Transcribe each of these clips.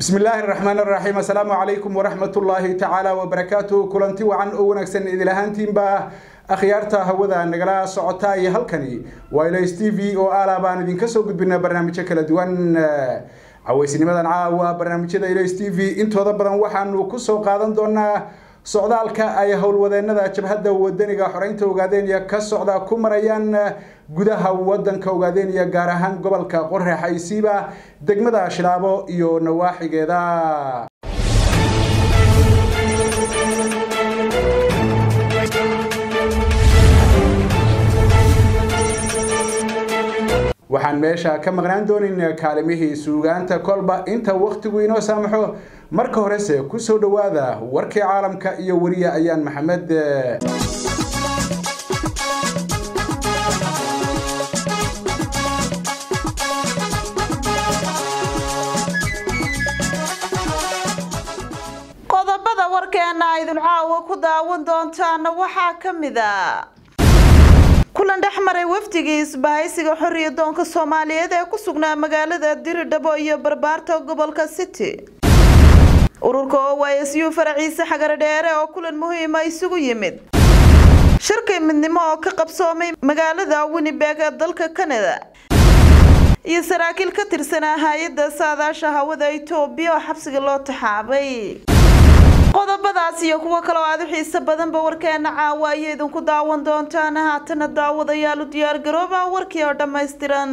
bismi illaahi raxmaan raxiim assalaamu calaykum waraxmatullaahi tacaala wabarakaatu kulanti wacan oo wanaagsan idil ahaantiinba akhyaarta hawada nagala socota iyo halkani waa ilays t v oo aala baan idinka soo gudbinaa barnaamijyo kala duwan caweysnimadan caawa barnaamijyada ilays t v intooda badan waxaanu kusoo qaadan doonaa socdaalka ay howlwadeenada jabhadda wadaniga xoreynta ogaadeniya ka socda ku marayaan gudaha wadanka ogaadeniya gaar ahaan gobolka qorex aysiiba degmada shilaabo iyo nawaaxigeeda waxaan meesha ka maqnaan doonin kaalimihii suugaanta kolba inta wakhtigu inoo saamaxo marka horese kusoo dhowaada warkii caalamka iyo weriye ayaan maxamed qodobada warkeena aydin caawa ku daawan doontaana waxaa ka mid a kulan dhex maray wafdigii isbahaysiga xoriyadoonka soomaaliyeed ee ku sugnaa magaalada diridhabo iyo barbaarta gobolka city ururka oysyu faraciise xagaradheere oo kulan muhiima isugu yimid shirkii midnimo oo ka qabsoomay magaalada winnibeg ee dalka canada iyo saraakiil ka tirsanaa hay-adda saadaasha hawada itoobiya oo xabsiga loo taxaabay qodobadaas iyo kuwo kale oo aada u xiiso badanba warkeena caawa ayay idinku daawan doontaan haatana daawadayaal u diyaar garooba warkii oo dhammaystiran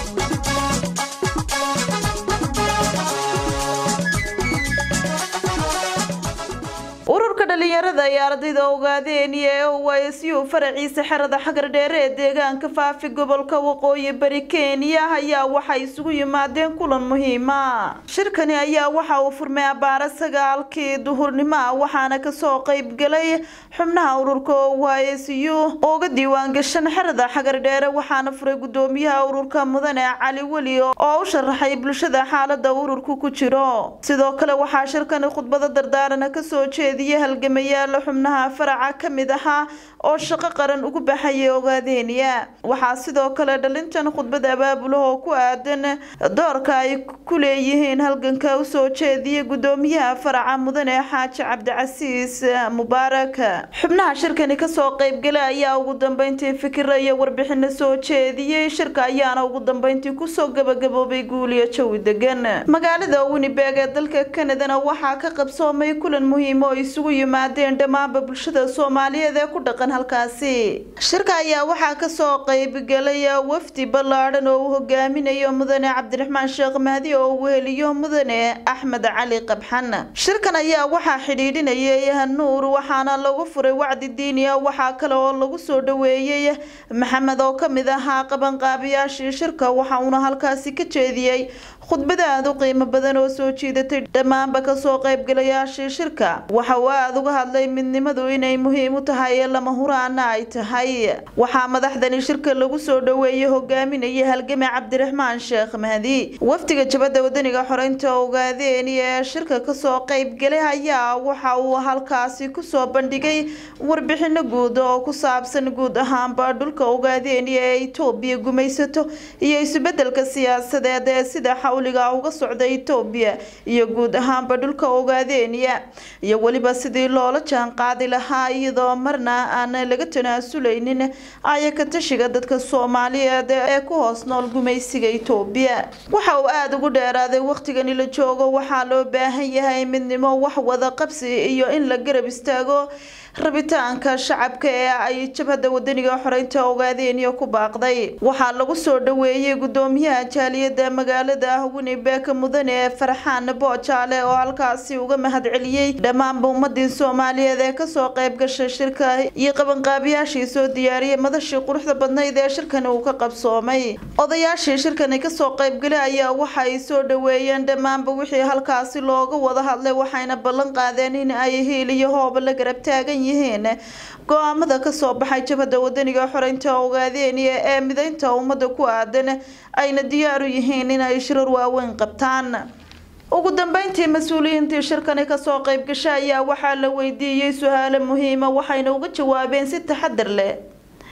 ururka dhalinyarada iyo ardayda ogaadeniya ee oysyu faraciise xerada xagar dheere ee deegaanka faafi gobolka waqooyi bari kenya ayaa waxay isugu yimaadeen kulan muhiima shirkani ayaa waxa uu furmay abaara sagaalkii duhurnimo ah waxaana kasoo qeybgalay xubnaha ururka oysyu ooga diiwaan gashan xerada xagar dheere waxaana furay gudoomiyaha ururka mudane cali weli oo u sharaxay bulshada xaalada ururku ku jiro sidoo kale waxaa shirkani khudbado dardaarana kasoo jeediya halgamayaal xubnaha faraca ka mid ahaa oo shaqo qaran ugu baxayay ogaadeniya waxaa sidoo kale dhalintan khudbad abaabulaha oo ku aadan doorka ay ku leeyihiin halganka usoo jeediya gudoomiyaha faraca mudane xaaji cabdicasiis mubaarak xubnaha shirkani kasoo qeybgala ayaa ugu dambeyntii fikira iyo warbixino soo jeediyey shirka ayaana ugu dambeyntii kusoo gabagaboobay guuliyo jawi degan magaalada winnibeg ee dalka canadana waxaa ka qabsoomay kulan muhiim oo isugu yimaadeen dhammaanba bulshada soomaaliyeed ee ku dhaqan halkaasi shirka ayaa waxaa kasoo qeybgalay wafdi ballaadhan oo uu hogaaminayo mudane cabdiraxmaan sheekh mahdi oo uu weheliyo mudane axmed cali qabxan shirkan ayaa waxaa xidhiidhinayay nuur waxaana lagu furay wacdi diiniya waxaa kale oo lagu soo dhaweeyey maxamed oo kamid ahaa qabanqaabiyaashii shirka waxa uuna halkaasi ka jeediyey khudbada aada u qiimo badan oo soo jiidatay dhammaanba kasoo qeybgalayaashii shirka waxa uu aada uga hadlay midnimadu inay muhiim u tahay lama huraana ay tahay waxaa madaxdani shirka lagu soo dhaweeyey hogaaminaya halgame cabdiraxmaan sheekh mahdi wafdiga jabadda wadaniga xoreynta ogaadeeni ee shirka kasoo qeybgalay ayaa waxa uu halkaasi kusoo bandhigay warbixino guud oo ku saabsan guud ahaanba dhulka ogaadeeni ee itoobiya gumaysato iyo isubedelka siyaasadeed ee sida xawliga uga socda itoobiya iyo guud ahaanba dhulka ogaadeeniya iyo weliba sidii loola jaan qaadi lahaa iyadoo marna aan laga tanaasuleynin ayaka tashiga dadka soomaaliyeed ee ku hoos nool gumaysiga itoobiya waxa uu aada ugu dheeraaday wakhtigani la joogo waxaa loo baahan yahay midnimo wax wada qabsi iyo in la garab istaago rabitaanka shacabka ee ay jabhadda wadaniga xoreynta ogaadeniya ku baaqday waxaa lagu soo dhaweeyey gudoomiyaha jaaliyada magaalada winnibeg mudane farxaan boojaale oo halkaasi uga mahad celiyey dhammaanba ummadii soomaaliyeed ee kasoo qeyb gashay shirka iyo qabanqaabiyaashii soo diyaariyay madashii quruxda badnayd ee shirkani uu ka qabsoomay odayaashii shirkani kasoo qeybgalay ayaa waxay soo dhaweeyeen dhammaanba wixii halkaasi looga wada hadlay waxayna ballan qaadeen in ay hiil iyo hooba la garab taagan yihiin go-aamada kasoo baxay jabhadda wadaniga xoreynta ogaadeniya ee mideynta ummada ku aadan ayna diyaaru yihiin inay shirar waaweyn qabtaan ugu dambeyntii mas-uuliyiintii shirkani kasoo qeyb gasha ayaa waxaa la weydiiyey su-aalo muhiima waxayna uga jawaabeen si taxadar leh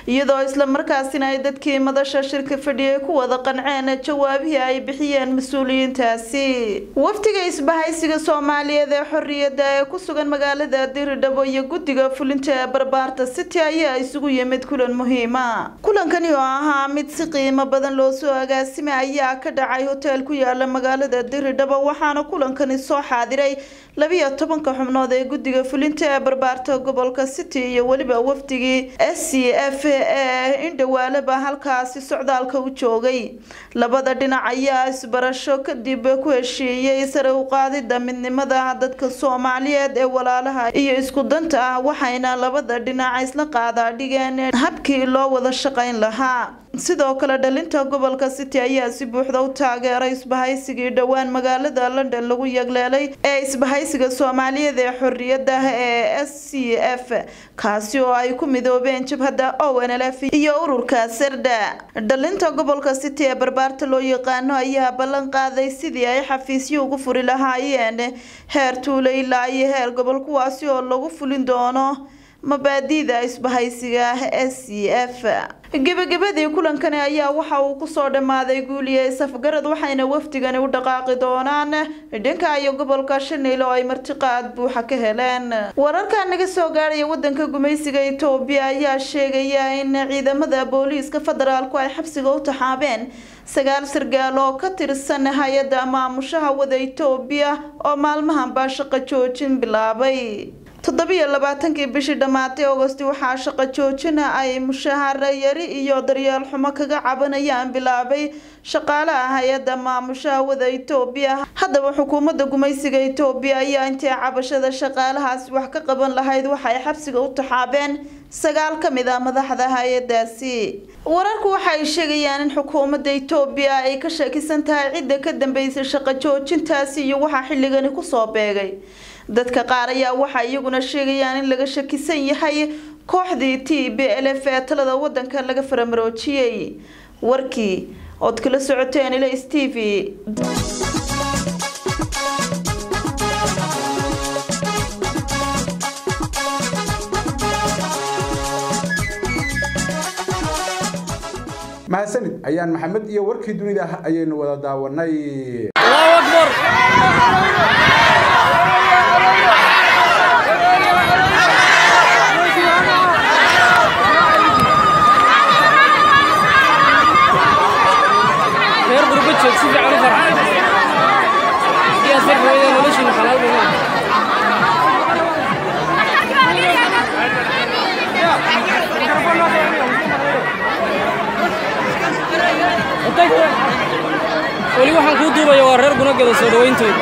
iyadoo islamarkaasina ay dadkii madasha shirka fadhiyay ku wada qanceen jawaabihii ay bixiyeen mas-uuliyiintaasi wafdiga isbahaysiga soomaaliyeed ee xorriyadda ee ku sugan magaalada diridhabo iyo guddiga fulinta ee barbaarta city ayaa isugu yimid kulan muhiima kulankani oo ahaa mid si qiimo badan loo soo agaasimay ayaa ka dhacay hoteel ku yaala magaalada diridhabo waxaana kulankani soo xaadiray labiyo tobanka xubnood ee guddiga fulinta ee barbaarta gobolka city iyo weliba wafdigii s c f ee indhawaalaba halkaasi socdaalka u joogay labada dhinac ayaa isbarasho kadib ku heshiiyey sare u qaadida midnimada dadka soomaaliyeed ee walaalaha iyo isku danta ah waxayna labada dhinac isla qaadaa dhigeen habkii loo wada shaqayn lahaa sidoo kale dhalinta gobolka city ayaa si buuxda u taageeray isbahaysigii dhowaan magaalada london lagu yagleelay ee isbahaysiga soomaaliyeed ee xorriyada ee s c f kaasi oo ay ku midoobeen jabhadda o n l f iyo ururka serda dhalinta gobolka city ee barbaarta loo yaqaano ayaa ballan qaaday sidii ay xafiisyo ugu furi lahaayeen heer tuulo ilaa iyo heer gobol kuwaasi oo lagu fulin doono mabaadi'da isbahaysiga s c f gebagabadii kulankani ayaa waxa uu kusoo dhammaaday guuliye safgarad waxayna wafdigani u dhaqaaqi doonaan dhanka iyo gobolka shanil oo ay martiqaad buuxa ka heleen wararka naga soo gaadhaya wadanka gumaysiga itoobiya ayaa sheegaya in ciidamada booliiska federaalku ay xabsiga u taxaabeen sagaal sargaal oo ka tirsan hay-adda maamushaha wada itoobiya oo maalmahanbaa shaqo joojin bilaabay toddobiyo labaatankii bishii dhammaatay augosti waxaa shaqo joojina ay mushaahara yari iyo daryeel xumo kaga cabanayaan bilaabay shaqaalaha hay-adda maamushaha wada itoobiya haddaba xukuumadda gumaysiga itoobiya ayaa intay cabashada shaqaalahaasi wax ka qaban lahayd waxay xabsiga u taxaabeen sagaal ka mid ah madaxda hay-adaasi wararku waxay sheegayaan in xukuumadda itoobiya ay ka shakisan tahay cidda ka dambeysay shaqo joojintaasi iyo waxaa xilligani kusoo beegay dadka qaar ayaa waxay iyaguna sheegayaan in laga shakisan yahay kooxdii t b l f ee talada wadanka laga faramaroojiyey warkii ood kala socoteen ilays t v mahadsanid ayaan maxamed iyo warkii dunida ayaynu wada daawanay reer gurba joog si fiican u farxay sidaas darteeda noloshiina xalaal buu maaha weli waxaan kuu duubaya waa reer gunagada soo dhawayntooda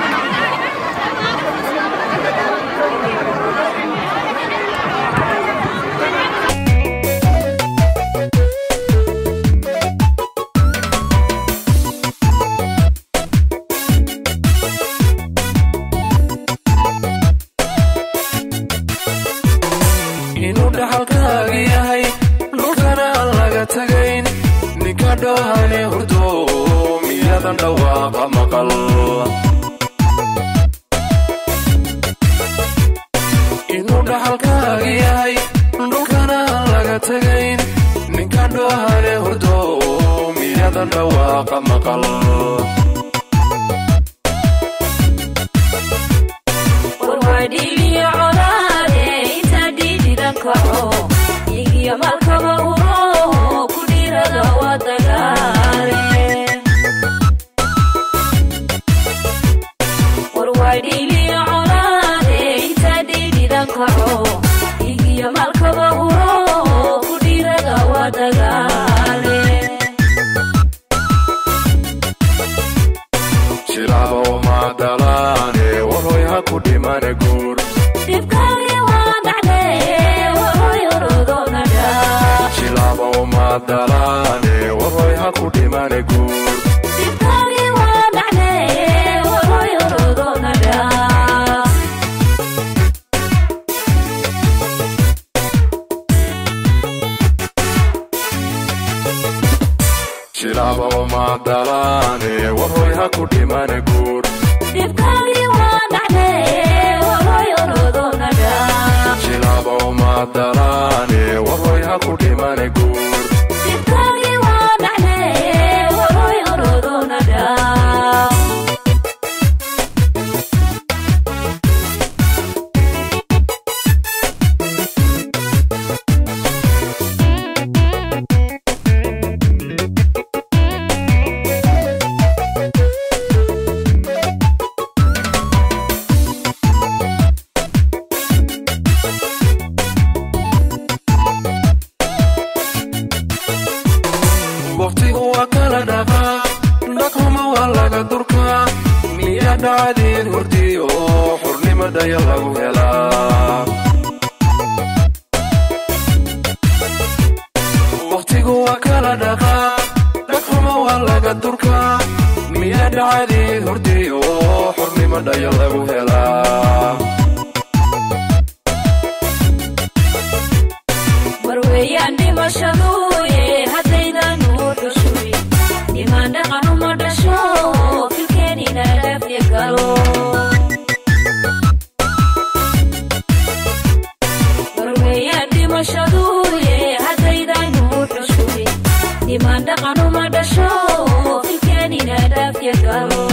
inuu dhaxalkaaga yahay dhulkana aan laga tagayn ninka dhoohane hurdo miyadan dhawaaqa maqal inuu dhaxalkaaga yahay dhulkana aan laga tagayn ninka dhoohane hurdo miyadan dhawaaqa maqal warwaadhiiliyo colaade inta dhiidida kaco igiyo malkaba uro ku dhiirada waa dagaale warwaadhiiliyo colaade inta dhiidida kaco igiyo malkaba uro ku dhiirada waa dagaale shilaba umadalaane warhoy ha ku dhimane guur dhibkaagii waa dhacdee wahoy orodoonadha shilaba umadalaane warhoy ha ku dhimane guur dhibkaagii waa dhacdee wahoy orodoonadha shilaba umadalaane warhoy ha ku dhimane guur dhibkaagii waa dhacdee wahoy orodoonadha shilaba umadalaane warhoy ha ku dhimane guur dhacdeen hurdiyo xurnimo dhaya lagu helaa wakhtigu waa kala dhaqaa dhagxuma waa laga durkaa miyaa dhacdii hurdiyo xurnimo dhaya lagu helaa marweeyaan dhimashaduye haddaydan u xushuy dhimaan dhaqan uma dhasho filkeenina dhaafya galo marweeyaan dhimashaduye haddaydan u xushuy dhimaan dhaqan uma dhasho filkeenina dhaafya galo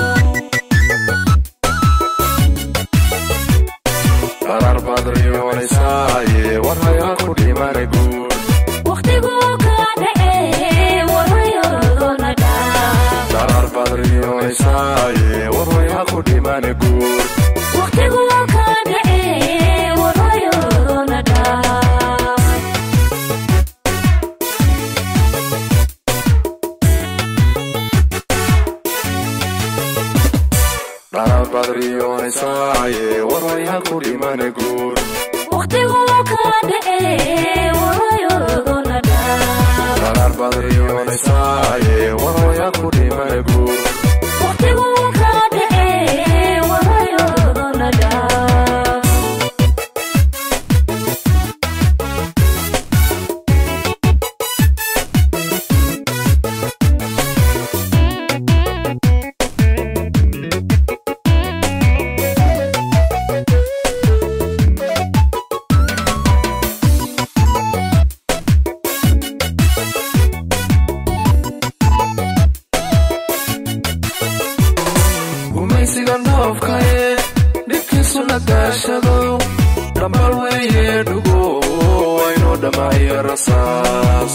qarar baad riyoonaysaye war hayaa ku dhimane guud waqtigu ka dhace warwayorodona dhaa qarar baad riyoonaysaye war hayaa ku dhimane guud waqtigu ka dhace warwayorodona dhaa qarar baad riyoonaysaye war hayaa ku dhimane guud waqtigu ka dhace warwayorodona dhaa qarar baad riyoonaysaye war hayaa ku dhimane guud waqtigu ka dhace warwayorodona dhaa gumaysiga noofkaye dhibkiisu la gaashado dhambal weeye dhugo waynoo dhamaayo rasaas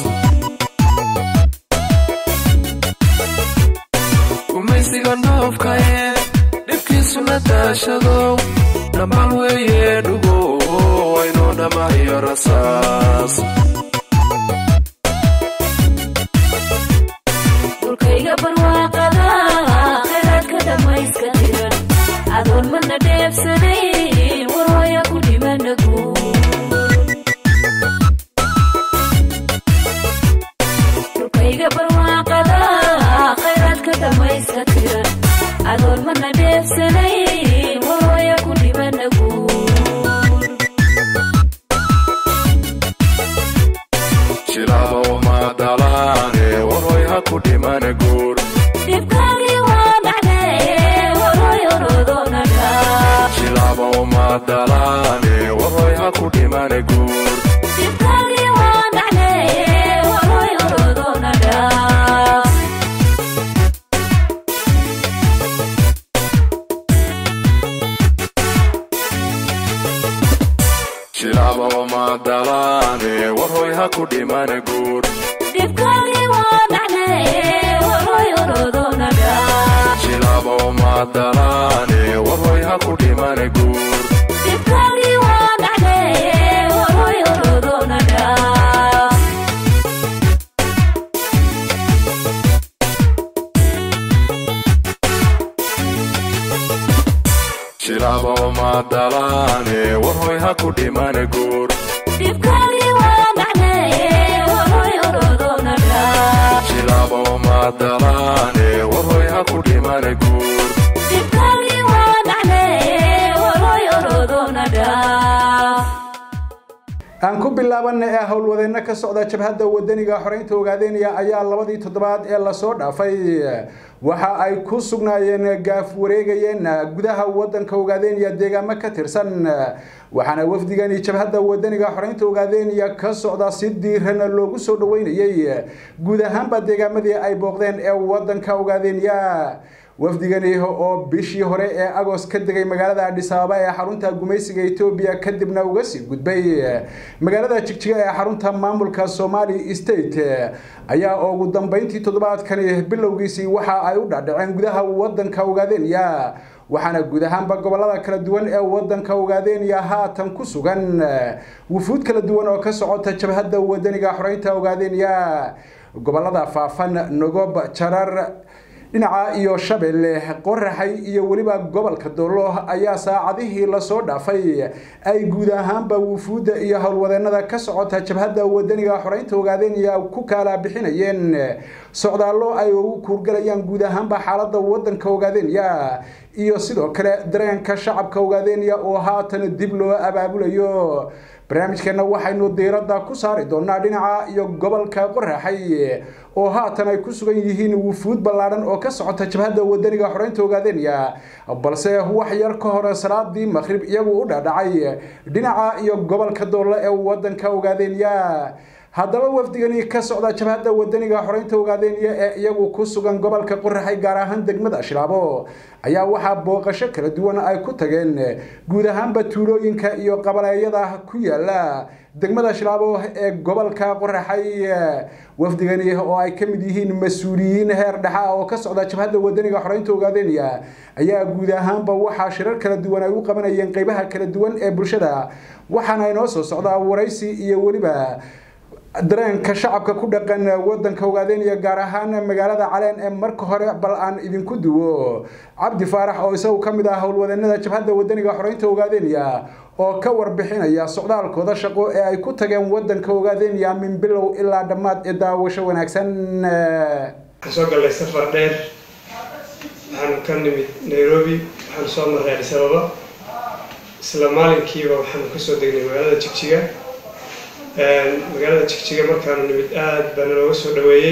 gumaysiga noofkaye dhibkiisu la daashado dhambal weeye dhugo waynoo dhamaayo rasaas dhulkayga barwaaqada khayraadka dhammayska tiran adoon mana dheebsanayn warwaya ku dhimana guud dhulkayga barwaaqada khayraadka dhammayska tiran adoon mana dheebsanayn warwaya ku dhimana guud jilaaba uma dalaane warhoy ha ku dhimane guur dhibkaagii waa dhacdee warwayorodona dhaa jilaaba uma dalaane warhoy ha ku dhimane guur dhibkaagii waa dhacdee warwayorodona dhaa jilaaba uma dalaane warhoy ha ku dhimane guur dhibkaagii waa dhacdee warwayorodona dhaa jilaaba uma dalaane warhoy ha ku dhimane guur dhibkaagii waa dhacdee warwayorodona dhaa jilaaba uma dalaane warhoy ha ku dhimane guur dhibkaagii waa dhacdee warwayorodona dhaa jilaaba uma dalaane warhoy ha ku dhimane guur dhibkaagii waa dhacdee warwayorodona dhaa aan ku bilaabana ee howlwadeenno ka socda jabhadda wadaniga xoreynta ogaadeynaya ayaa labadii toddobaad ee lasoo dhaafay waxa ay ku sugnaayeen gaaf wareegayeen gudaha wadanka ogaadeynaya deegaamo ka tirsan waxaana wafdigani jabhadda wadaniga xoreynta ogaadeynaya ka socda si diiran loogu soo dhaweynayay guud ahaanba deegaamadii ay booqdeen ee wadanka ogaadeynaya wafdigani oo bishii hore ee agos ka degay magaalada adhis ababa ee xarunta gumaysiga etoobiya kadibna uga sii gudbay magaalada jigjiga ee xarunta maamulka somali state ayaa ugu dambeyntii toddobaadkani bilowgiisii waxa ay u dhaadhaceen gudaha wadanka ogaadeenya waxaana guud ahaanba gobolada kala duwan ee wadanka ogaadeenya haatan ku sugan wufuud kala duwan oo ka socota jabhadda wadaniga xoreynta ogaadeenya gobolada faafan nogob jarar dhinaca iyo shabeelle qoraxay iyo weliba gobolka doolo ayaa saacadihii lasoo dhaafay ay guud ahaanba wufuudda iyo howlwadeenada ka socota jabhadda wadaniga xoreynta ogaadeenaya ku kala bixinayeen socdaallo ay ugu kuurgalayaan guud ahaanba xaaladda wadanka ogaadeenaya iyo sidoo kale dareenka shacabka ogaadeenaya oo haatan dib loo abaabulayo barnaamijkeena waxaynu diiradda ku saari doonaa dhinaca iyo gobolka qoraxay oo haatan ay ku sugan yihiin wufuud ballaadhan oo ka socota jabhadda wadaniga xoreynta ogaadeenaya balse wax yar ka hore salaadii maqrib iyagu u dhaadhacay dhinaca iyo gobolka doole ee wadanka ogaadeenaya haddaba wafdigani ka socda jabhadda wadaniga xoreynta ogaadeenaya ee iyagu ku sugan gobolka qoraxay gaar ahaan degmada shilaabo ayaa waxaa booqasho kala duwan ay ku tageen guud ahaanba tuulooyinka iyo qabaleeyada ku yaala degmada shilaabo ee gobolka qoraxay wafdigani oo ay ka mid yihiin mas-uuliyiin heer dhexa oo ka socda jabhadda wadaniga xoreynta ogaadeenaya ayaa guud ahaanba waxaa shirar kala duwan ay u qabanayeen qeybaha kala duwan ee bulshada waxaana inoo soo socdaa waraysi iyo weliba dareenka shacabka ku dhaqan wadanka ogaadeenaya gaar ahaan magaalada caleen ee marka hore bal aan idinku duwo cabdi faarax oo isagu ka mid ah howlwadeenada jabhadda wadaniga xoreynta ogaadeenaya oo ka warbixinaya socdaalkooda shaqo ee ay ku tageen wadanka ogaadeenaya min bilow ilaa dhammaad ee daawasho wanaagsan waxaan soo gallay safar dheer waxaan ka nimid nairobi waxaan soo marray adis ababa isla maalinkiiba waxaanu kasoo degnay magaalada jigjiga magaalada jigjiga markaanu nimid aada baana looga soo dhaweeyey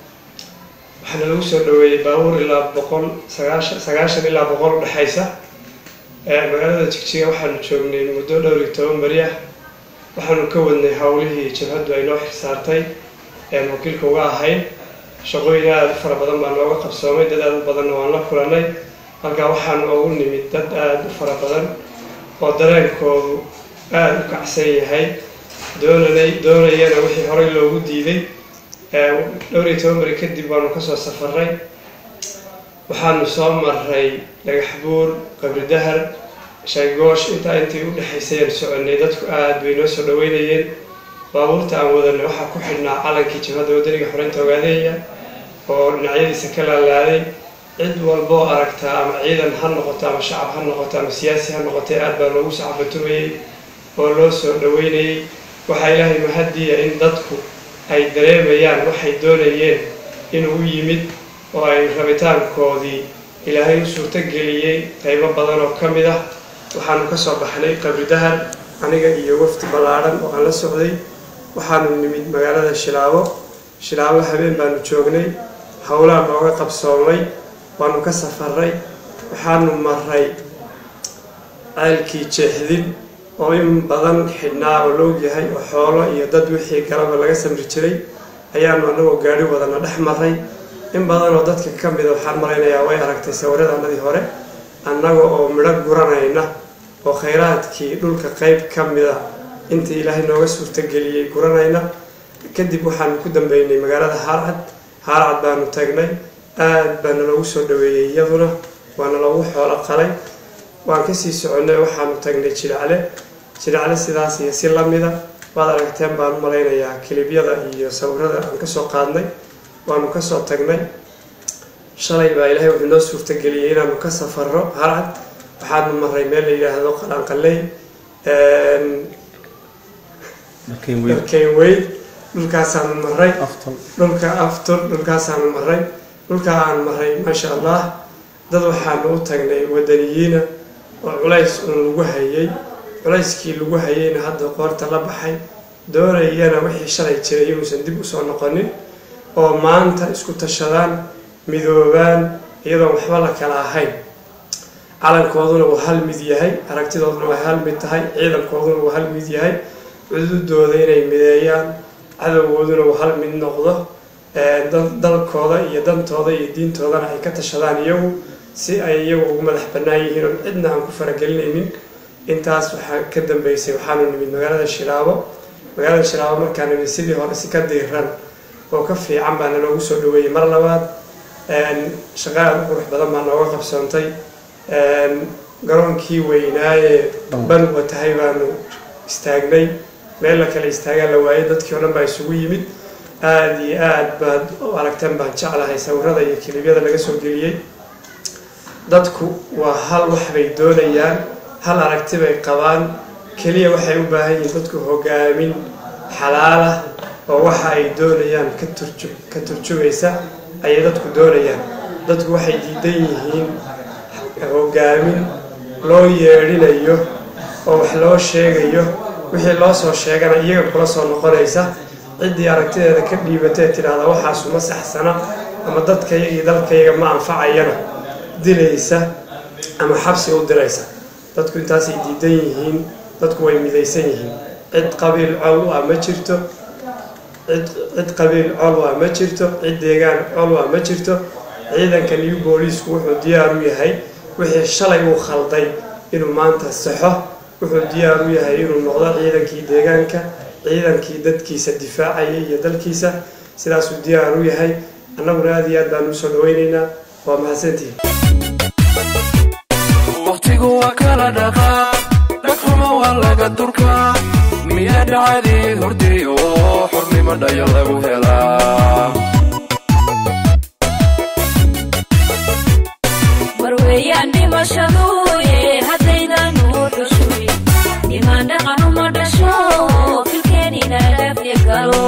waxaana lagu soo dhaweeyey baabuur ilaa boqol sagaashan sagaashan ilaa boqol udhexaysa magaalada jigjiga waxaanu joognay muddo dhowr iyo toban beri ah waxaanu ka wadnay howlihii jabhaddu ay noo xirsaartay ean wakiilka uga ahayn shaqooyin aada u fara badan baa nooga qabsoomay dad aada u badanna waan la kulanay halkaa waxaanu ugu nimid dad aada u fara badan oo dareenkoodu aada u kacsan yahay doonanay doonayana wixii horey loogu diiday dhowr iyo toban beri kadib waanu kasoo safaray waxaanu soo maray dhagax buur qabri dahar shaygoosh intaa intii udhexaysayaan soconay dadku aada bay noo soo dhaweynayeen baabuurta aan wadanay waxaa ku xidhnaa calankii jabhadda wadaniga xoreynta ogaadeeya oo dhinacyadiisa ka laalaaday cid walboo aragtaa ama ciidan ha noqoto ama shacab ha noqoto ama siyaasi ha noqotay aada baa loogu sacbatumayey oo loo soo dhaweynayay waxaa ilaahay mahadiya in dadku ay dareemayaan waxay doonayeen inuu u yimid oo ay rabitaankoodii ilaahay u suurtogeliyey qaybo badan oo ka mid ah waxaanu ka soo baxnay qabri dahar aniga iyo wafdi ballaadhan oo aan la socday waxaanu nimid magaalada shilaabo shilaabo habeen baanu joognay howlaan nooga qabsoomay waanu ka safaray waxaanu maray ceelkii jeexdin oo in badan xidhnaa oo loog yahay oo xoolo iyo dad wixii galaba laga samri jiray ayaanu anagoo gaari wadana dhex maray in badan oo dadka ka mida waxaan malaynayaa way aragtay sawiradanadii hore annaga oo midho guranayna oo khayraadkii dhulka qeyb ka mida intii ilaahay nooga suurtageliyey guranayna kadib waxaanu ku dambeynay magaalada haarcad haarcad baanu tagnay aada baana loogu soo dhaweeyey iyaduna waana loogu xoolo qalay waan kasii soconnay waxaanu tagnay jiracle jiracle sidaas iyo si lamida waad aragteen baan u malaynayaa kilibyada iyo sawirada aan kasoo qaadnay waanu kasoo tagnay shalay baa ilaahay wuxuu noo suurtageliyey inaanu ka safaro harcad waxaanu maray meel la yidhaahdo qalanqaley dalkeyn weyn dhulkaasaanu maray dhulka aftur dhulkaasaanu maray dhulkaa aan maray maasha allah dad waxaanu u tagnay wadaniyiina oo culays uun lagu hayay culayskii lagu hayayna hadda qoorta la baxay doonayana wixii shalay jiray inuusan dib usoo noqonin oo maanta isku tashadaan midoobaan iyadoon waxba la kala ahayn calankooduna uu hal mid yahay aragtidooduna way hal mid tahay ciidankooduna uu hal mid yahay cududooda inay mideeyaan cadowgooduna uu hal mid noqdo dalkooda iyo dantooda iyo diintoodana ay ka tashadaan iyagu si ay iyagu ugu madax bannaan yihiin oon cidna aan ku faragelinaynin intaas waxaa ka dambeysay waxaanu nimid magaalada shilaabo magaalada shilaabo markaan nimid sidii hore si ka diiran oo ka fiican baana loogu soo dhaweeyey mar labaad shaqa aada u qurux badan baa nooga qabsoontay garoonkii weynaaye banwa tahay baanu istaagnay meel la kale istaagaan la waayay dadkii o dhan baa isugu yimid aada iyo aad baad u aragteen baan jeclahay sawirada iyo kilibyada laga soo geliyey dadku waa hal wax bay doonayaan hal aragti bay qabaan keliya waxay u baahan yihiin dadku hogaamin xalaalah oo waxa ay doonayaan ka turju ka turjumaysa ayay dadku doonayaan dadku waxay diidan yihiin hogaamin loo yeedhinayo oo wax loo sheegayo wixii loo soo sheegana iyaga kula soo noqonaysa ciddii aragtideeda ka dhiibatee tidhaahda waxaasu ma saxsana ama dadkayga iyo dalkayga ma anfacayana dilaysa ama xabsi u diraysa dadku intaasay diidan yihiin dadku way midaysan yihiin cid qabiil col u ah ma jirto cid cid qabiil col u ah ma jirto cid deegaan col u ah ma jirto ciidanka new booliisku wuxuu diyaar u yahay wixii shalay uu khalday inuu maanta saxo wuxuu diyaar u yahay inuu noqdo ciidankii deegaanka ciidankii dadkiisa difaacaya iyo dalkiisa sidaasuu diyaar u yahay annaguna aada iyo aad baan usoo dhawaynaynaa waa mahadsantihin wakhtigu waa kala dhaqaa dhagxuma waa laga durkaa miyaa dhacadii hurday oo xurnimo dhayo lagu helaa warweeyaan dhimashaduye haddaydan u xushuy dhimaan dhaqan uma dhasho filkeenina dhaafya galo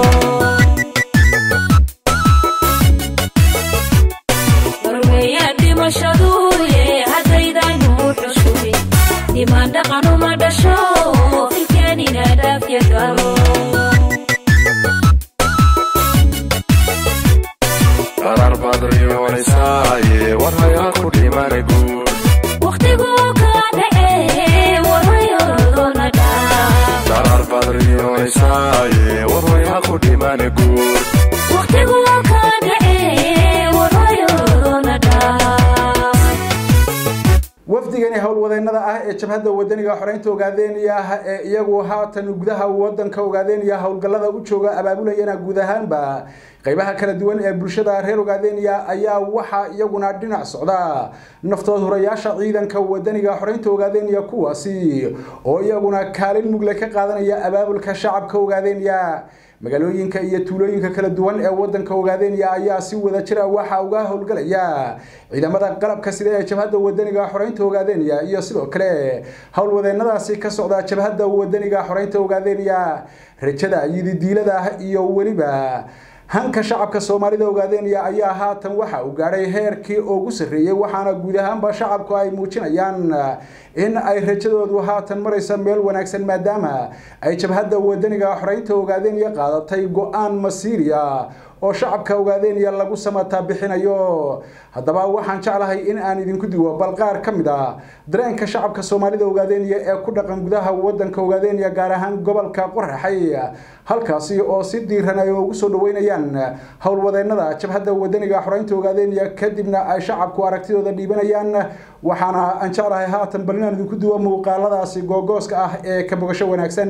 warweeyaan dhimashaduye haddaydan u xushuy dhimaan dhaqan uma dhasho filkeenina dhaafya galo qarar baad riyoonaysaye war hayaa ku dhimana guud wakhtigu ka dhacee warwayorodona dhaaf qarar baad riyoonaysaye war hayaa ku dhimana guud wakhtigu ka dhacee warwayorodona dhaaf wafdigani howlwadeennada ah ee jabhadda wadaniga xoreynta ogaadeynaya ah ee iyagu haatan gudaha wadanka ogaadeynaya howlgallada u jooga abaabulayana guud ahaanba qaybaha kala duwan ee bulshada reer ogaadeynaya ayaa waxaa iyaguna dhinac socda naftood hurayaasha ciidanka wadaniga xoreynta ogaadeynaya kuwaasi oo iyaguna kaalin mugle ka qaadanaya abaabulka shacabka ogaadeynaya magaalooyinka iyo tuulooyinka kala duwan ee wadanka ogaadeynaya ayaa si wada jira waxa uga howlgalaya ciidamada qalabka sida ee jabhadda wadaniga xoreynta ogaadeynaya iyo sidoo kale howlwadeennadaasi ka socda jabhadda wadaniga xoreynta ogaadeynaya rajada yididiilada iyo weliba hanka shacabka soomaalida ogaadeynaya ayaa haatan waxa uu gaadhay heerkii ugu sarreeyey waxaana guud ahaanba shacabku ay muujinayaan in ay rajadoodu haatan maraysa meel wanaagsan maadaama ay jabhadda wadaniga xoreynta ogaadeynaya qaadatay go-aan masiiriya oo shacabka ogaadeynaya lagu samataa bixinayo haddaba waxaan jeclahay in aan idinku digo bal qaar ka mid a dareenka shacabka soomaalida ogaadeynaya ee ku dhaqan gudaha wadanka ogaadeynaya gaar ahaan gobolka qoraxay halkaasi oo si diiran ay ugu soo dhaweynayaan howlwadeennada jabhadda wadaniga xoreynta ogaadeynaya kadibna ay shacabku aragtidooda dhiibanayaan waxaana aan jeclahay haatan bal inaan idinku duwo muuqaaladaasi googooska ah ee ka bogasho wanaagsan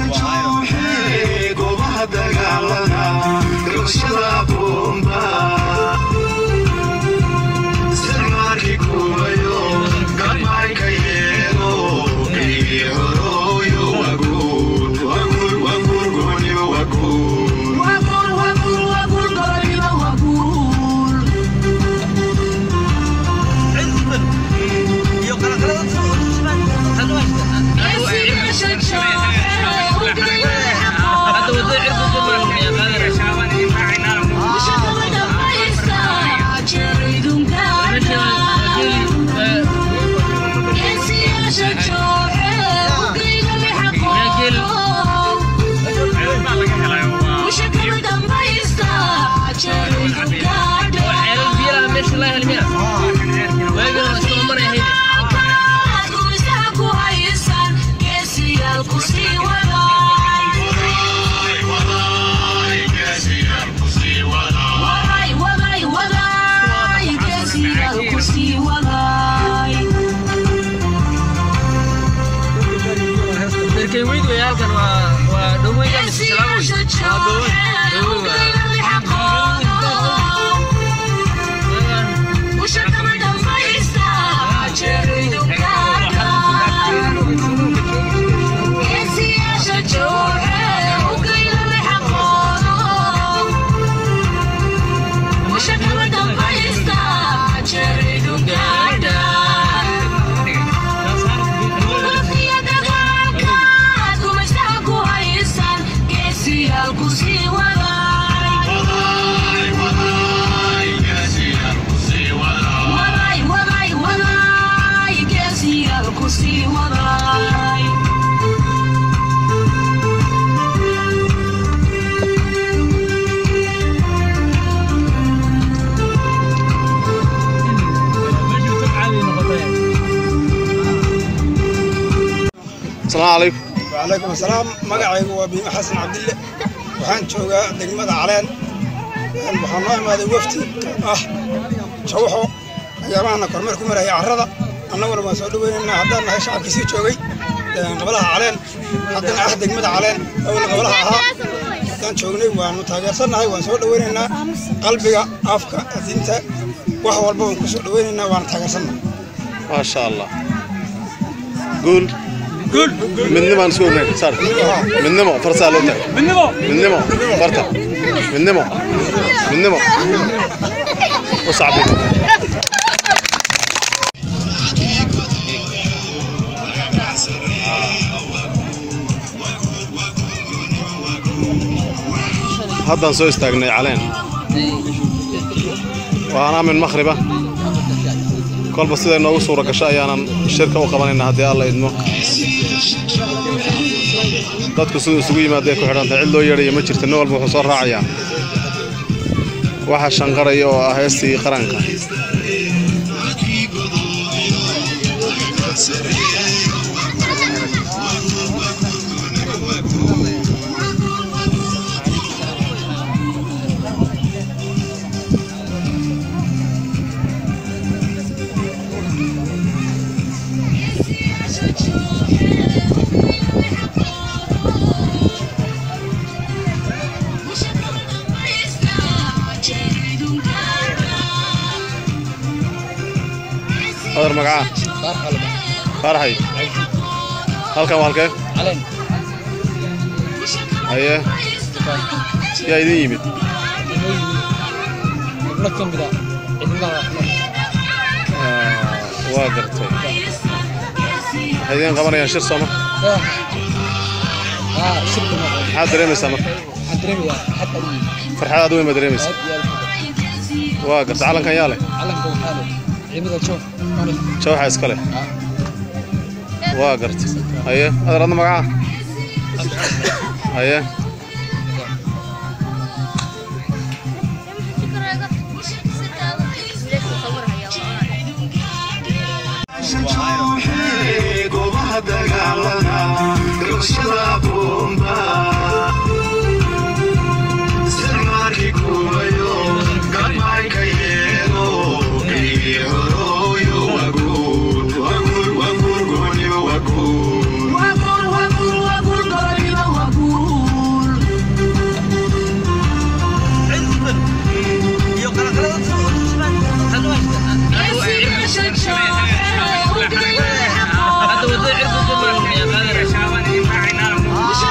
goobaha dagaalada rabshada boomba hadda wadada cirku ku maraya qaadana waxyaalo biyaha meesha la helmiya waagana waa iska maraya hayde darkay weyd wey halkan waa waa dhoweyga mise salaam wey waa dhowey dhowey waa Kusii waday waday waday waday geesiyaal kusii waday asalaamu calaykum وعليكم السلام magacaygu waa biime xasan cabdille waxaan joogaa degmada caleen waxaan noo imaaday wafti ah jawxo ayaamahana kormeer ku maraya carrada annaguna waan soo dhoweynaynaa haddaan nahay shacabkii sii joogay qabalaha caleen haddana ah degmada caleen awalna qabalaha ahaa haddaan joognay waanu taageersannahay waan soo dhoweynaynaa qalbiga afka adinta wax walba waan ku soo dhoweynaynaa waana taageersannahay maasha allah guul midnimaan isku ognayn saar midnimo farsaa loo tahay midnimo farta midnimo midnimo u sacbi haddaan soo istaagnay caleen waana min makhriba kolba siday noogu suura gasho ayaanan shirka u qabanaynaa haddii alla idmo dadku siduu isugu yimaadday ku xidhantahay cid loo yeedhaya ma jirto nin walba wuxuu soo raacayaa waxa shanqaraya oo ah heestii qaranka adar magacaa faaraxay halkan waa halkee caleen haye yaa idin yimid xubno ka mid a ciidamada Ah, waa gartay waxay idiin qabanayaan shir sooma aa shirka ma maxaad dareemaysaa marka waxaan dareemayaa xad adiga farxad aad weyn baad dareemaysaa aad iyo aad waa gartay calankan yaa leh calanka waxaa leh ciidamada joof mani jawxa iska leh waa gartay haye adar adna magacaa haye goobaha dagaalada gabashada bomba isticmaalkii kuwayo gabayka yeelo geygii horooyo waguur waguur waguur gooniba waguur hadda wadada cirku ku maraya qaadana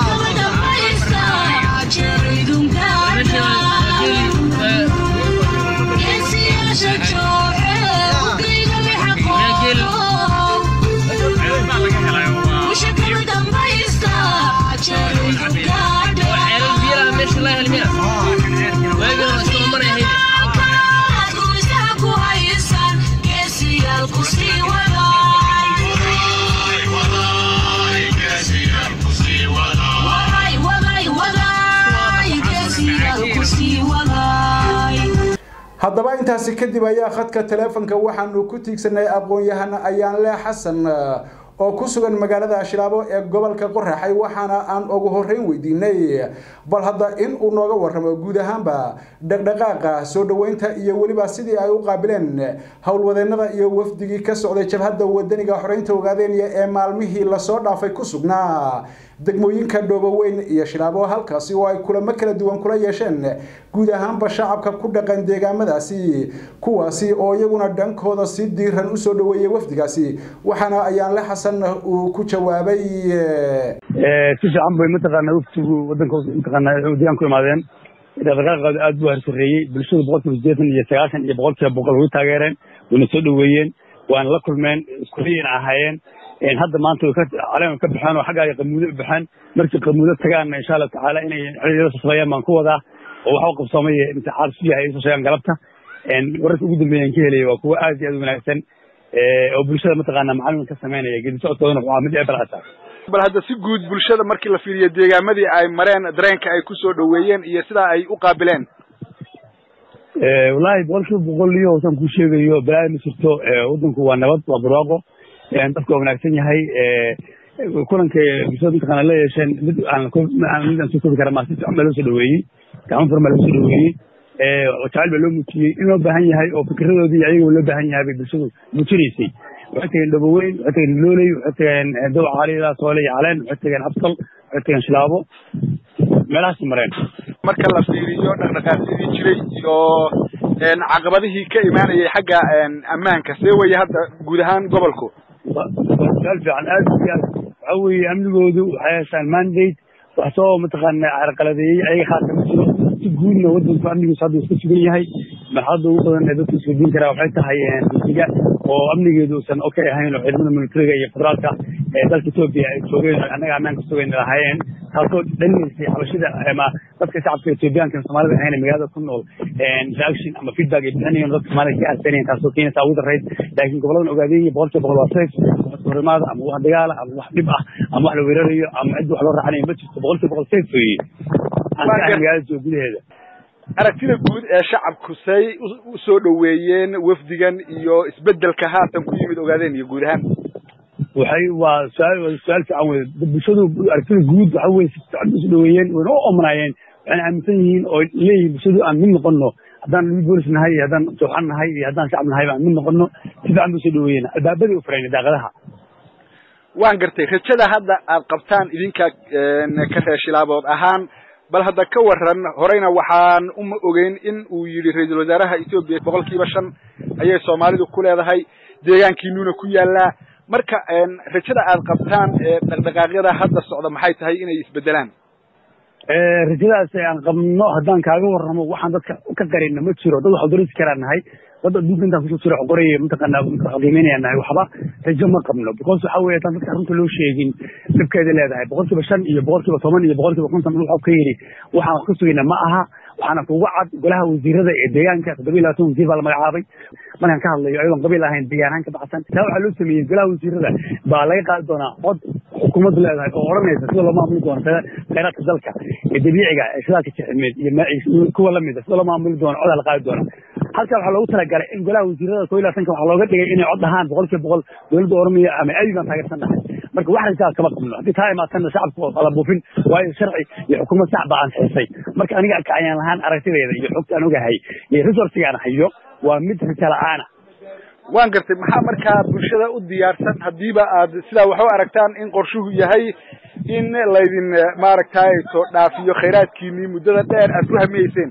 haddaba intaasi kadib ayaa khadka taleefonka waxaanu ku tiigsanay aqoon-yahan ayaanle xasan oo ku sugan magaalada shilaabo ee gobolka qoraxay waxaana aan ugu horeyn weydiinay bal hadda in uu nooga warramo guud ahaanba dhaqdhaqaaqa soo dhoweynta iyo weliba sidii ay u qaabileen howlwadeenada iyo wafdigii ka socday jabhadda wadaniga xoreynta ogaadeenya ee maalmihii lasoo dhaafay ku sugnaa degmooyinka dhooboweyn iyo shilaabo halkaasi oo ay kulamo kala duwan kula yeesheen guud ahaanba shacabka ku dhaqan deegaamadaasi kuwaasi oo iyaguna dhankooda si diiran usoo dhoweeyey wafdigaasi waxaana ayaanle xasan uu ku jawaabay si fiican bay mataqaanaa waftigu wadanka mataqaanaa deegaan ku imaadeen dhaqdhaqaaqooda aad buu harsareeyey bulshada boqolkiiba sideetan iyo sagaashan iyo boqolkiiba boqol way taageereen wayna soo dhoweeyeen waana la kulmeen isku riyina ahaayeen hadda maanta way caleema ka baxeen oo xagga ay qamuudo u baxeen markii qamuudo tagaanna insha allahu tacaala inay xiliyada sasabayaan baan ku wadaa oo waxa u qabsoomay imtixaan su yahay soo sheegaan galabta wararka ugu dambeeyaan ka helaya waa kuwa aad iyo aad u wanaagsan oo bulshada mataqaana macalin ka sameynaya gedi socodkoodana waa mid eebal ata bal hadda si guud bulshada markii la fiiriyo deegaamadii ay mareen dareenka ay ku soo dhoweeyeen iyo sidaa ay u qaabileen wallaahi boqolkiiba boqol iyo saan kuu sheegayo balaayo ma jirto waddanku waa nabad waa barwaaqo dadku waa wanaagsan yahay kulanka bulshada mataqaana la yeesheen mid aan mid aan soo koobi kara maa si fiican baa loo soo dhoweeyey gacmo furan baa loo soo dhoweeyey jacayl baa loo muujiyey in loo baahan yahay oo fikradoodii ayaga loo baahan yahay bay bulshadu muujinaysay waxay tageen dhoboweyn waxay tageen looley waxay tageen dow caalida soole iyo caleen waxay tageen abtal waxay tageen shilaabo meelahaasi mareen marka la fiiriyo dhaqdhaqaaqyadii jiray iyo caqabadihii ka imaanayay xagga ammaanka see weeye hadda guud ahaan gobolku su-aal fiican aad iyo aad waxa weeye amnigoodu waxay haystaan mandate wax soo mataqaana carqaladeeyey ayaga khaasa ma jiro si guudna wadanku amnigiisu hadda iska sugan yahay marxaladda ugu badan ee dadku isweydiin karaa waxay tahay dugsiga oo amnigeedu uusan okay ahayn oo ciidamada militariga iyo federaalka ee dalka etoobiya ay joogeen annaga ammaanka sugayn lahaayeen taasoo dhalinaysay xabashida ama dadka shacabka etoobiyaanka soomaalida ahayn magaalada ku nool reaction ama feedback ay bixinayeen dadka soomaalida ka arsanayen taasoo keenaysa ugu darayd laakiin goboladan ogaadeen boqolkiiba boqol waa safe wax horimaada ama wax dagaala ama wax dhib ah ama wax la weerarayo ama cid wax loo raacanayo ma jirto boqolkiiba boqol safe weeye aan ka ahay magaalada jooga gudaheeda aragtida guud ee shacabku say u soo dhoweeyeen wafdigan iyo isbedelka haatan ku yimid ogaadeen iyo guud ahaan waxay waa su-aal su-aal fiican wey bulshadu aragtida guud waxa weye si fiican usu dhoweeyeen wayna u omnaayeen waxayna aaminsan yihiin oo leeyihin bulshadu aan mid noqono haddaan mid boolis nahay iyo haddaan jooxan nahay iyo haddaan shacab nahay aan mid noqono si fiican bay usoo dhoweeyeen albaabaday u fureen daaqadaha waan gartay rajada hadda aad qabtaan idinka ka reeshilaabood ahaan bal hadda ka waran horeyna waxaan uma ogeyn in uu yidhi ra-iisul wasaaraha etoobiya boqolkiiba shan ayay soomaalidu ku leedahay deegaankiinuuna ku yaallaa marka rajada aad qabtaan dhaqdhaqaaqyada hadda socda maxay tahay inay isbedelaan rajadaas aan qabno haddaan kaaga warramo waxaan dadka ka qarina ma jiro dad waxu darisi karaa nahay dad adduunka intaan kusoo jiro qoraya mataqaana qiimeynaya nahay waxba rajo ma qabno because waxa weeye haddaan dadka runta loo sheegin dhibkeeda leedahay boqolkiiba shan iyo boqolkiiba toban iyo boqolkiiba konton wuxuu ka yidhi waxaan wax ka sugayna ma aha waxaana kugu cad golaha wasiirada ee deegaanka toddoba iyo labaatan wasiir baa la magacaabay markaan ka hadlayo ayadoon qabiil ahayn deegaanahaan ka baxsan taa waxaa loo sameeyey golaha wasiirada baa laga qaadi doonaa cod xukuumaddu leedahay oo odhanaysa sida loo maamuli doono khayraadka dalka ee dabiiciga ee shidaalka jexilmeed iyo kuwa lamida sida loo maamuli doono codaa la qaadi doona halkaa waxaa loogu talagalay in golaha wasiirada koo iyo labaatanka waxaa looga dhigay inay cod dhahaan boqolkiiba boqol dowladda oromiya ama abi baan taageersan nahay marka wax rajaad kama qabno haddii taa imaatana shacabku ala buufin waayo sharci iyo xukuumad sax baa ansixisay marka aniga ka ayaan lahaan aragtideeda iyo xogta aan ogahay iyo resourciga aan hayo waa mid rajo la-aana waan gartay maxaa markaa bulshada u diyaarsan haddiiba aad sidaa wax u aragtaan in qorshuhu yahay in laydin maaragtay soo dhaafiyo khayraadkiinii muddada dheer aad ku hamiyeyseen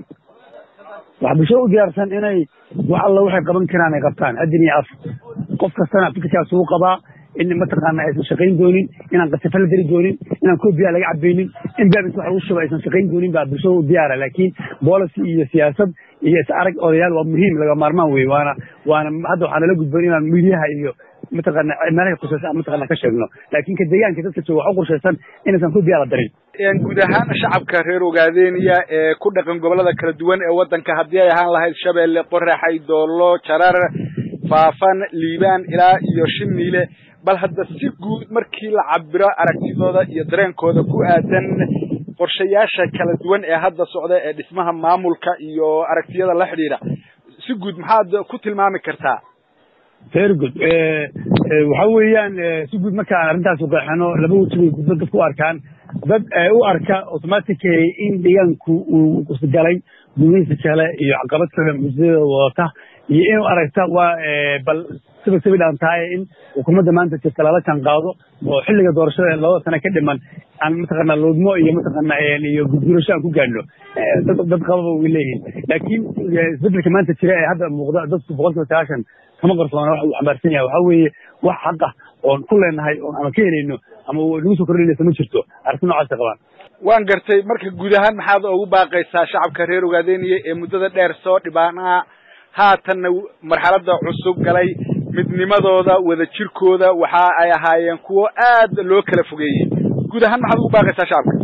waxaa bulshada u diyaarsan inay wax alla waxay qaban karaan ay qabtaan adin iyo af qof kastana fikirkaas uu qabaa in mataqaana aysan shaqayn doonin inaan qasafa la dari doonin inaan koobiya laga cabaynin in baabis wax lagu shuba aysan shaqayn doonin baa bulshada u diyaara laakiin policy iyo siyaasad iyo is arag odayaal waa muhiim laga maarmaan wey waana waana hadda waxaa nala gudboon inaan midiyaha iyo mataqaana meelahay khusaysan mataqaana ka sheegno laakiin ka deegaanka dadka jooga wax u qorshaysan inaysan koobiya la darin guud ahaan shacabka reer ogaadeeniya ee ku dhaqan gobolada kala duwan ee waddanka haddii ay ahaan lahayd shabeelle qoraxay doollo jarar faafan liibaan ilaa iyo shiniile bal hadda si guud markii la cabiro aragtidooda iyo dareenkooda ku aadan qorshayaasha kala duwan ee hadda socda ee dhismaha maamulka iyo aragtiyada la xidhiidha si guud maxaad ku tilmaami kartaa very good waxa weeyaan si guud markaan arrintaas uqeexano laba weji bay dad dadku u arkaan dad u arka automatically in deegaanku uu isgalay gumaysi kale iyo caqabad kale mucjisadooda wadata iyo inuu aragta waa bal siba sibi dhaan tahay in xukuumadda maanta jirta lala kan qaado oo xilliga doorashada labada sane ka dhiman aan mataqaanaa loodmo iyo mataqaanaa iyo gudgurasho aan ku gaadhno dad dad qababa way leeyihin laakiin isbedelka maanta jira ee hadda muuqda dadku boqolkiiba sagaashan kama qarsoona waxa uu xambaarsan yahay waxaa weeye wax xaqa oon ku leenahay oon ama ka helayno ama nagu soo kordhinaysa ma jirto arrinta noocaasa qabaan waan gartay marka guud ahaan maxaad ugu baaqaysaa shacabka reer ogaadeniya ee muddada dheer soo dhibaanaa haatanna marxaladda cusub galay midnimadooda wada jirkooda waxa ay ahaayeen kuwo aad loo kala fogeeyey guud ahaan maxaad ugu baaqaysaa shacabka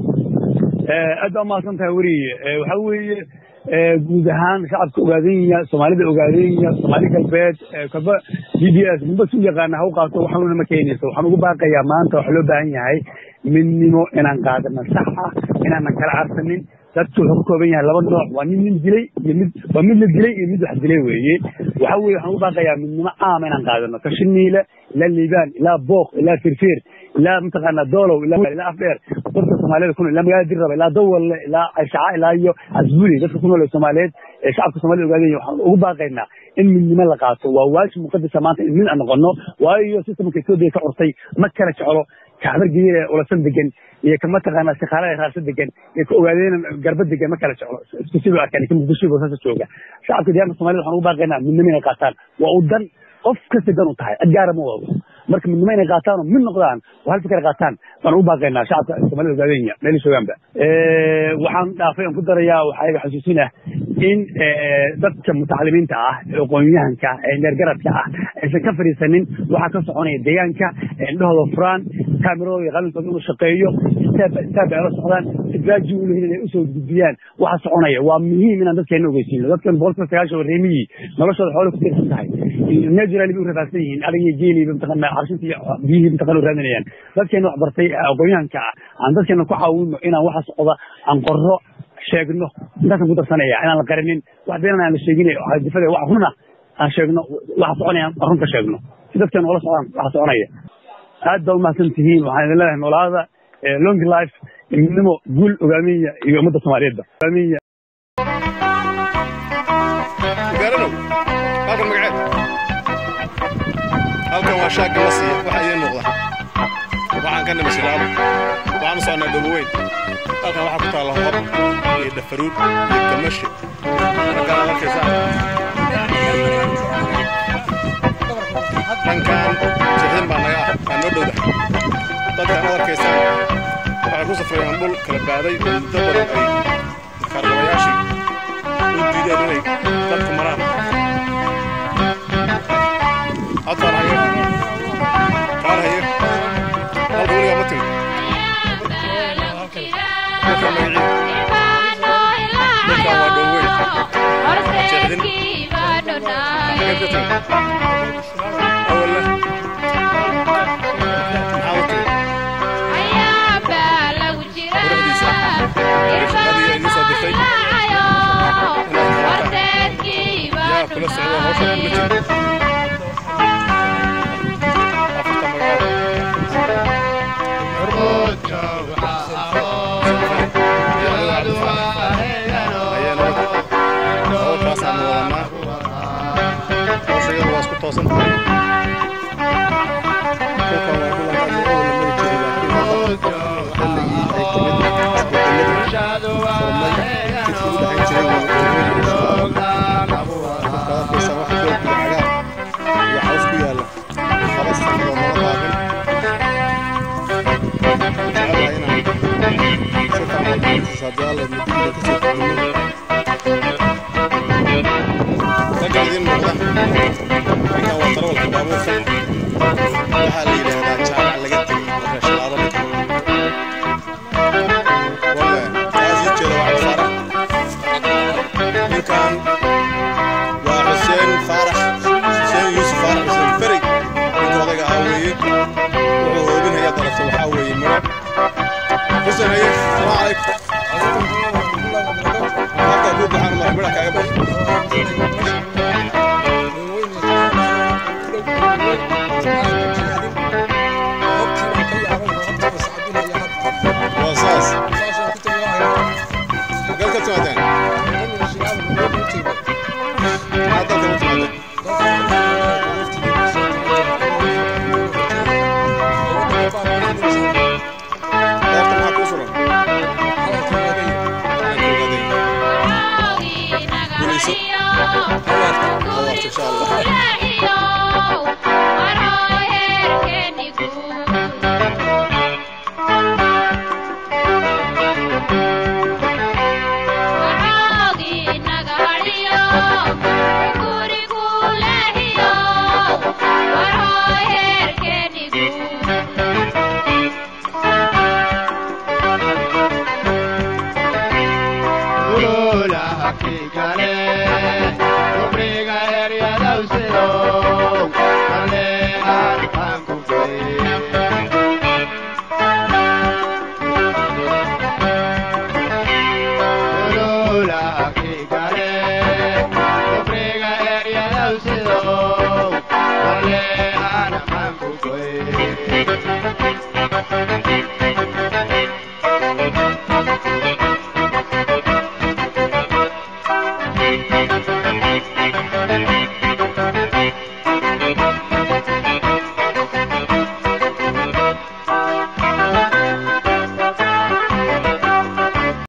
aad baa umahadsan tahay weriye waxa weeye guud ahaan shacabka ogaadenya soomaalida ogaadenya soomaali galbeed kaba b b s midba su yaqaana ha u qaato waxanuuna ma keenayso waxaan ugu baaqayaa maanta waxaa loo baahan yahay midnimo inaan qaadano sax ah inaanan kala carsanin dadku wuxuu ka kooban yahay laba nooc waa nin nin dilay iyo mid waa mid la dilay iyo mid wax dilay weeye waxa weye waxaan ugu baaqayaa midnimo caama inaan qaadano kashiniile ilaa liibaan ilaa booq ilaa firfir ilaa mataqaanaa doolow ilaa afdheer dadka soomaaliyada ku nool ilaa magaalada dirraba ilaa dawalle ilaa cayshaca ilaa iyo casbuli dadka ku nool ee soomaaliyeed ee shacabka soomaalida ogaadaya waxaan ugu baaqaynaa in midnimo la qaato waa waajib muqadasa maanta in mid aan noqono waayo sistamka etoobiya ka curtay ma kala jeclo kaxbargiye ee ulasan degan iyo ka mataqaanaa shaqaalaha raarsa degan iyo ka ogaadeen garba degan ma kala jeclo isku si loo arkaan ka muqdisho boosaaso jooga shacabka deegaanka soomaalida waxaan ugu baaqaynaa midnimo inay qaataan waa u dan qof kasta dan u tahay cid gaara ma wado marka midnimo inay qaataan oo mid noqdaan oo hal fikir qaataan baan ugu baaqaynaa shacabka soomaalida ogaadenya meel joogaanba waxaan dhaafay aan ku darayaa waxaa iga xasuusinah in dadka mutacalimiinta ah ee aqoonyahanka ee neergaradka ah aysan ka fadhiisanin waxaa ka soconaya deegaanka indhahooda furaan kaamirooda iyo qalinkooda inuu shaqeeyo istaab istaab ay la socdaan idraaji u lehin inay usoo gudbiyaan waxa soconaya waa muhiim inaan dadkeena ogeysiino dadkan boqolkiiba sagaashan oo reemiyii noloshooda xoolo ku tiirsan tahay naturally bay u rafaadsan yihiin ariga geeliba mataqaana carshinta iyo biyihii mataqana u raadinayaan dadkeena wax bartay aqoonyahanka ah aan dadkeena ku caawino inaan waxa socda aan qorro sheegno intaasaan ku darsanaya inaan la qarinin wax beenan aan la sheegin difada wax runa aan sheegno waxa soconaya aan runka sheegno si dadkeena ula socdaan waxa soconaya aad baa umahadsan tihiin waxaan idin leedahay noolaada long life midnimo guul ogaamiya iyo ummadda soomaaliyeedba ogaamiya gaaranow halkan magaceed halkan waa shaagga la siiya waxa idiin muuqda waxaan ka nimi silaabo waxaan u socnaa dhoboweyn halkan waxaa ku taalla hor iyo dhafaruur iyo gamashe raggaan arkaysaa dhankan jixin baa naga ah waa noo dhowda dadkaan ad arkaysaa waxay ku safrayaan dhul kala baaday oo muddo badan ay kaargabayaashii u diideen inay dadku maraan hadfaan haye kaan haye halka weligaa ma timid dadkaan magaciid dadkaan waa dhoweyn jeexdin xageed ka timid awalle maxaa u timid quruxdiisa shaqadii ay idin soo dirtay inaad qabataan yaa kula socda hawsha kula jira afarta magacood hawshaasaan wadanaa hawshayada waa isku toosan tahay dhulkan waa dhulan aad loo wada mari jiray laakiin hadda xilligii ay timid isbedeladu furmay jidka u dhexayn jiray waa markaad arkaysaa wax doog iyo cagaar iyo caws ku yaalla laba sanadoo nala qaadin jecelahay inaan si fiican u dhegeysiisa haddii alla muddo kasoo kordhino raggan idiin muuqda ninkan waa tarawalka baabuurka waxaa la yidhaahdaa jaamac laga tegey reeshalaado walle taas ii jeeda waa cabdifaarax ninkan waa xuseen faarax xuseen yuusuf faarax xuseen ferig ninka odaga ahaa weeye wuxuu hoobinaya dalabta waxaa weeye miro xuseen haye salaamu calaykum halkaa kuu baxaan mar midha kaaga baxo insha allah